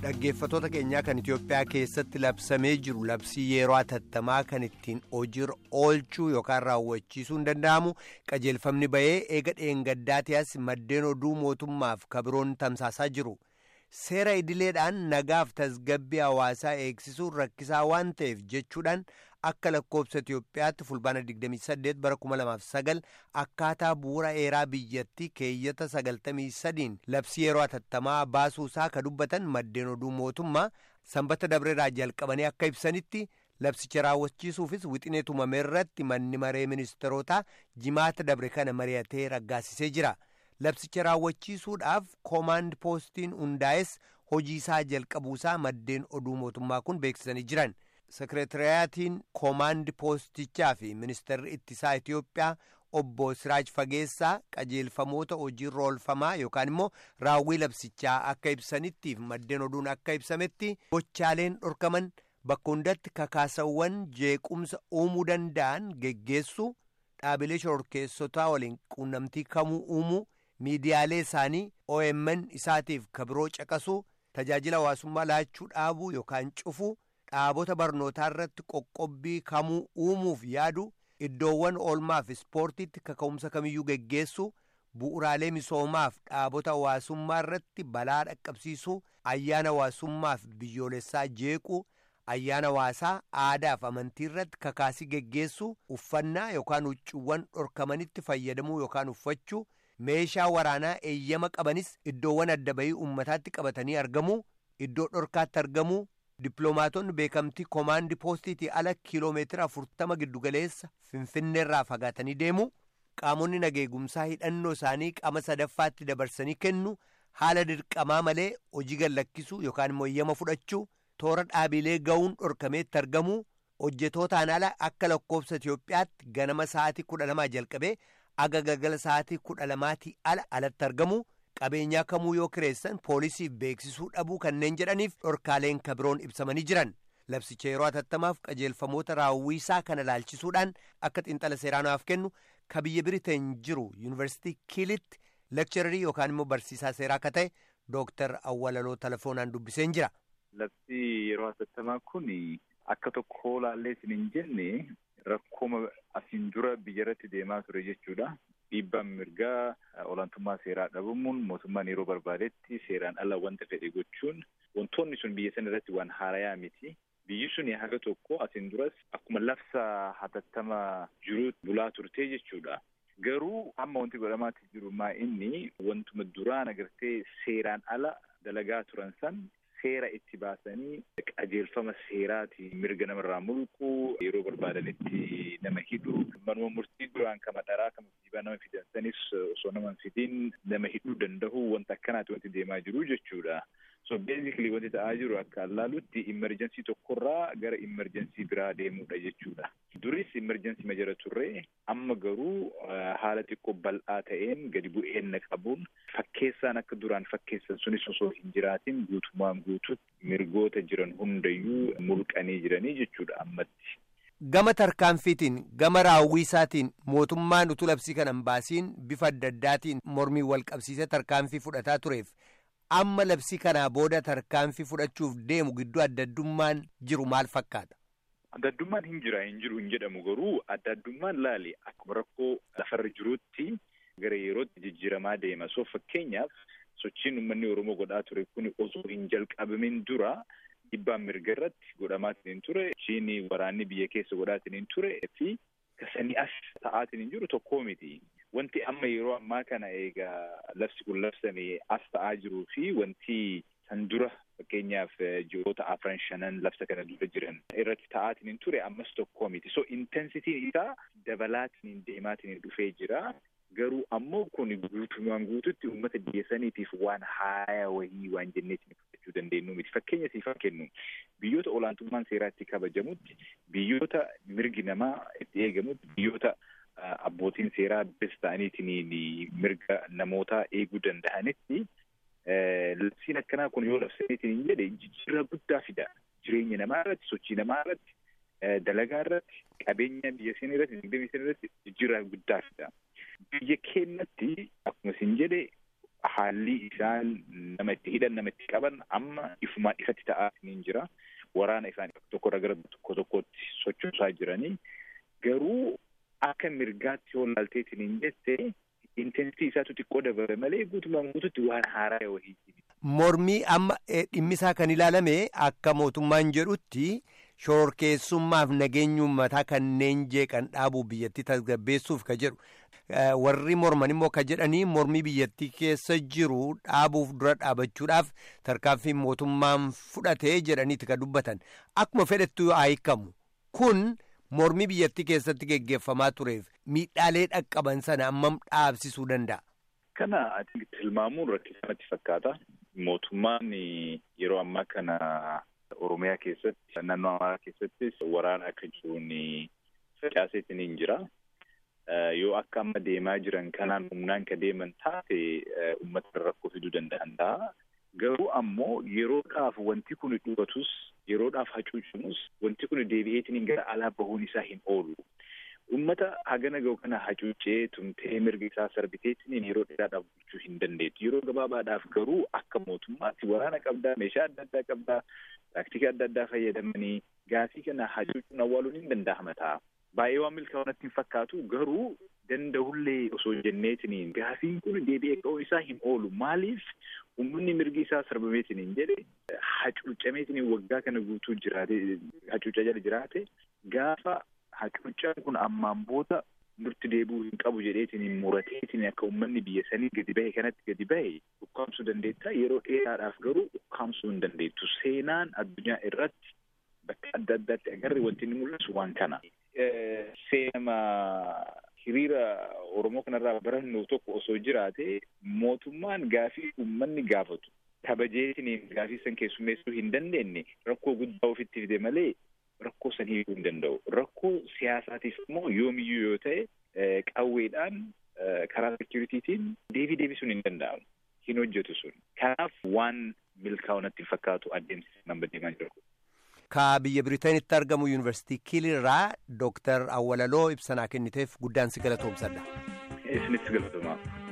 dhaggeeffatoota keenyaa kan Itoophiyaa keessatti labsamee jiru labsii yeroo atattamaa kan ittiin hojiirra oolchuu yookaan raawwachiisuu hin danda'amu qajeelfamni bahee eega dheengaddaatiyaas maddeen oduu mootummaaf kabiroon tamsaasaa jiru. Seera idileedhaan nagaaf tasgabbii hawaasaa eegsisuun rakkisaa waan ta'eef jechuudhaan akka lakkoobsa Itoophiyaatti fulbaana 28 bara 2009 akkaataa bu'uura eeraa biyyattii keeyyata 93 labsii yeroo atattamaa baasuusaa ka dubbatan maddeen oduu mootummaa sanbata dabreeraa jalqabanii akka ibsanitti labsicha raawwachiisuufis wixinee tumame irratti manni maree ministeerotaa jimaata dabre kana mari'atee raggaasisee jira. labsicha raawwachiisuudhaaf koomaand poostiin hundaa'es hojii isaa jalqabuusaa maddeen oduu mootummaa kun beeksisanii jiran sekireetiriyaatiin koomaand poostichaa fi ministeerri ittisaa Itoophiyaa obbo Siraaj Fageessaa qajeelfamoota hojiirra oolfamaa yookaan immoo raawwii labsichaa akka ibsanittiif maddeen oduun akka ibsametti gochaaleen dhorkaman bakka hundatti kakaasawwan jeequmsa uumuu danda'an geggeessuu dhaabilee shororkeessotaa waliin quunnamtii kamuu uumuu. miidiyaalee isaanii OMN isaatiif kabiroo caqasuu tajaajila hawaasummaa laachuu dhaabuu yookaan cufuu dhaabota barnootaa irratti qoqqobbii kamuu uumuuf yaadu iddoowwan oolmaaf ispoortiitti kaka'umsa kamiyyuu geggeessuu bu'uraalee misoomaaf dhaabota hawaasummaa irratti balaa dhaqqabsiisuu ayyaana hawaasummaaf biyyoolessaa jeequu ayyaana hawaasaa aadaaf amantii irratti kakaasii geggeessuu uffannaa yookaan huccuuwwan dhorkamanitti fayyadamuu yookaan uffachuu. meeshaa waraanaa eeyyama qabanis iddoowwan adda bahii uummataatti qabatanii argamuu iddoo dhorkaatti argamuu dippiloomaatonni beekamtii koomaandii poostiitii ala kiiloomeetira afurtama giddugaleessa finfinneerraa fagaatanii deemuu qaamonni nageegumsaa hidhannoo isaanii qaama sadaffaatti dabarsanii kennu haala dirqamaa malee hojii gallakkisuu yookaan immoo eeyyama fudhachuu toora dhaabilee ga'uun dhorkameetti argamuu hojjetootaan ala akka lakkoofsa Itoophiyaatti ganama sa'aatii kudha lamaa jalqabee. aga galgala sa'aatii kudha lamaatii ala alatti argamu qabeenyaa kamuu yoo kireessan poolisiif beeksisuu dhabuu kanneen jedhaniif dhorkaaleen kabiroon ibsamanii jiran labsicha yeroo atattamaaf qajeelfamoota raawwiisaa kana laalchisuudhaan akka xiinxala seeraanaaf kennu ka biyya biriteen jiru yuunivarsiitii kiilitti lekchararii yookaan immoo barsiisaa seeraa akka ta'e dooktar awwalaloo telefoonaan dubbiseen jira. labsii yeroo atattamaa kun akka tokko laallee hin jenne. Rakkooma asiin dura biyya irratti deemaa ture jechuudha. Dhiibbaan mirgaa olaantummaa seeraa dhabamuun mootummaan yeroo barbaadetti seeraan ala wanta fedhe gochuun wantoonni sun biyya sana irratti waan haarayaa miti. Biyyi sun haga tokko asiin duras akkuma labsa hatattama jiruutti bulaa turtee jechuudha. Garuu amma wanti godhamaatti jiru maa inni wantuma duraan agartee seeraan ala dalagaa turan san seera itti baasanii qajeelfama seeraati mirga namarraa mulqu yeroo barbaadanitti nama hidhu manuma murtii duraan kama dharaa kama dhiibaa nama fidansanis osoo nama fidiin nama hidhuu danda'u wanta akkanaati wanti deemaa jiru jechuudha. So basically wanti ta'aa jiru akka allaalutti imerjensii tokkorraa gara imerjensii biraa deemuudha jechuudha. Duris imerjensii ma jira turre amma garuu haala xiqqoo bal'aa ta'een gadi bu'eenna qabuun fakkeessaan akka duraan fakkeessan sunis osoo hin jiraatin guutumaan guututti mirgoota jiran hundayyuu mulqanii jiranii jechuudha ammatti. Gama tarkaanfiitiin gama raawwiisaatiin mootummaan utuu labsii kana hin baasiin bifa adda addaatiin mormii wal qabsiisee tarkaanfii fudhataa tureef amma labsii kanaa booda tarkaanfii fudhachuuf deemu gidduu adda addummaan jiru maal fakkaata? Adda addummaan hin jira hin jiru hin jedhamu garuu adda addummaan laali akkuma rakkoo lafarra jiruutti gara yerootti jijjiiramaa deema. So fakkeenyaaf sochiin uummanni Oromoo godhaa ture kun osoo hin jalqabamin dura dhiibbaan mirga irratti godhamaatiin ture. Sochiin waraanni biyya keessa godhaatiin ture fi kasanii as ta'aatiin hin jiru tokkoo miti. Wanti amma yeroo ammaa kana egaa labsi kun labsame as ta'aa jiruu fi wanti san dura fakkeenyaaf ji'oota afran shanan labsa kana dura jiran irratti ta'aatiin hin ture ammas tokkoo miti. So intensitiin isaa dabalaatiin deemaatiin dhufee jira. Garuu ammoo kun guutumaan guututti uummata biyya saniitiif waan haaya wayii waan jenneetiin fudhachuu dandeenyu miti. Fakkeenya siifaa kennu biyyoota olaantummaan seeraa itti kabajamutti biyyoota mirgi namaa itti eegamutti biyyoota abbootiin seeraa bes ta'aniitiin mirga namootaa eeguu danda'anitti labsiin akkanaa kun yoo labsameetiin hin jedhe jijjiirraa guddaa fida. Jireenya namaa irratti, sochii namaa irratti, dalagaa irratti, qabeenya biyya sanii irratti, dinagdee biyya sanii irratti jijjiirraa guddaa fida. Biyya keenyatti akkuma isin jedhe haalli isaan nama itti hidhan nama itti qaban amma ifumaan ifatti ta'aa jira. Waraana isaan tokko gara tokko tokkotti sochoosaa jiranii garuu akka mirgaatti yoo laalteetiin hin jette intensity isaatu xiqqoo dabale malee guutumaan guututti waan haaraa wahii. Mormii amma dhimmisaa kan ilaalame akka mootummaan jedhutti shororkeessummaaf nageenya uummataa kanneen jeeqan dhaabuu biyyattii tasgabbeessuuf ka jedhu. warri morman immoo ka jedhanii mormii biyyattii keessa jiru dhaabuuf dura dhaabachuudhaaf tarkaanfii mootummaan fudhatee jedhaniiti ka dubbatan akkuma fedhettu haa hiikamu kun mormii biyyattii keessatti geggeeffamaa tureef miidhaalee dhaqqaban sana ammam dhaabsisuu danda'a. Kana tilmaamuun rakkisamatti fakkaata. Mootummaan yeroo ammaa kana Oromiyaa keessatti naannoo Amaaraa keessattis waraana akka jiruun facaaseetiin hin jira. yoo akka amma deemaa jiran kanaan humnaan ka deeman taate uummata rakkoo fiduu danda'an ta'a. Garuu ammoo yeroodhaaf wanti kun dhugatus yeroodhaaf hacuucamus wanti kun deebi'eetiin gara alaa bahuun isaa hin oolu. Uummata hagana gahu kana hacuucee tumtee mirga isaa sarbiteetiin yeroo dheeraadhaaf bulchuu hin dandeettu. Yeroo gabaabaadhaaf garuu akka mootummaatti waraana qabdaa, meeshaa adda addaa qabdaa, taaktika adda addaa fayyadamanii gaafii kana hacuucuun awwaaluun hin danda'ama ta'a. baay'ee waan milkaa'u hin fakkaatu garuu danda'ullee osoo jenneetiniin gaafiin kun deebi'ee ka'uun isaa hin oolu maaliif uummanni mirgi isaa sarbameetiniin jedhe hacuucameetiniin waggaa kana guutuu jiraate hacuuca jala jiraate gaafa hacuucaan kun ammaan booda nutti deebi'uu hin qabu jedheetiniin murateetiniin akka uummanni biyya sanii gadi bahe kanatti gadi bahe ukkaamsuu dandeetta yeroo dheeraadhaaf garuu ukkaamsuu hin dandeettu seenaan addunyaa irratti bakka adda addaatti agarre wanti inni mul'isu waan kana. Seenama hiriira Oromoo kanarraa barannu tokko osoo jiraate mootummaan gaafii uummanni gaafatu kabajeetiniin gaafii san keessummeessuu hin dandeenye rakkoo guddaa ofitti fide malee rakkoo san hiikuu hin danda'u. Rakkoo siyaasaatiif immoo yoomiyyuu yoo ta'e qawweedhaan karaa sekiyuritiitiin deebii deebisuun hin danda'amu. Hin hojjetu sun. Kanaaf waan milkaa'u natti fakkaatu adeemsi nama deemaa jiru. Ka biyya Biriiteenitti argamu yuunivarsiitii Kiilirraa Dooktar Awwalaloo ibsanaa kenniteef guddaan si galatoomsadha. Isinitti galatoomaa.